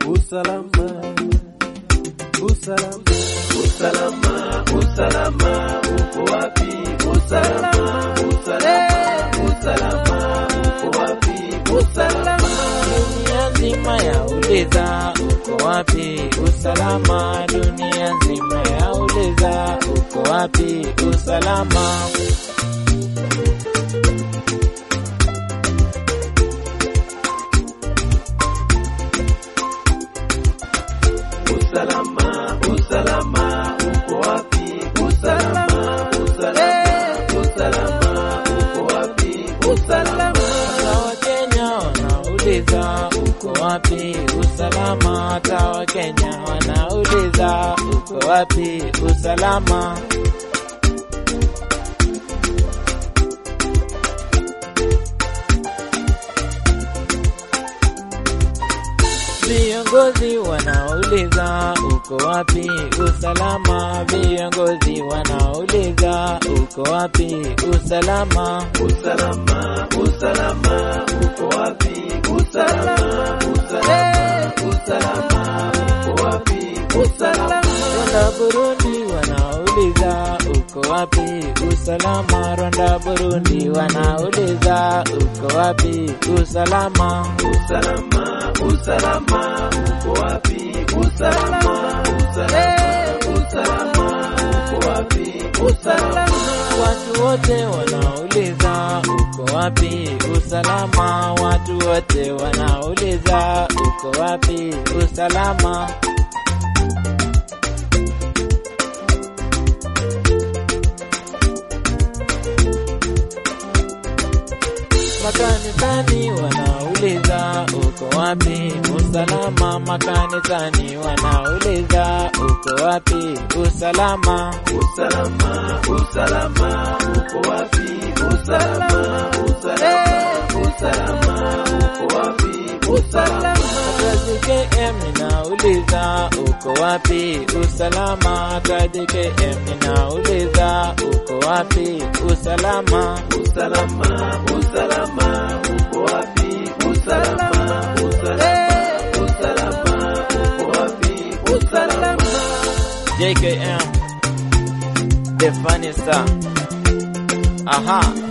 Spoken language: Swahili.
usalama, usalama, usalama, usalama, uko wapi? Usalama, usalama, usalama, uko wapi? Usalama, Dunia nzima yauliza uko wapi usalama, dunia nzima yauliza uko wapi usalama. usalama, usalama, uko wapi? Usalama, usalama, usalama, uko wapi? Usalama, Hata Wakenya wanauliza uko wapi usalama, hata Wakenya wanauliza uko wapi usalama. Viongozi wanauliza uko wapi usalama, viongozi wanauliza uko wapi usalama. usalama, usalama, uko wapi? Usalama, usalama, usalama, uko wapi? Usalama, Rwanda Burundi wanauliza uko wapi usalama, Rwanda Burundi wanauliza uko wapi usalama. usalama, usalama, uko wapi? Usalama, usalama, usalama, uko wapi? Usalama, Watu wote wanauliza uko wapi usalama, watu wote wanauliza uko wapi usalama. Makanisani wanauliza uko wapi usalama, makanisani wanauliza uko wapi usalama. usalama, usalama, uko wapi? Usalama, usalama, usalama, uko wapi? Usalama, Kazi KM ninauliza uko wapi usalama, kazi KM ninauliza uko wapi usalama. usalama, usalama, uko wapi? Usalama, usalama, usalama, uko wapi? Usalama, JKM The Funny Star. Aha.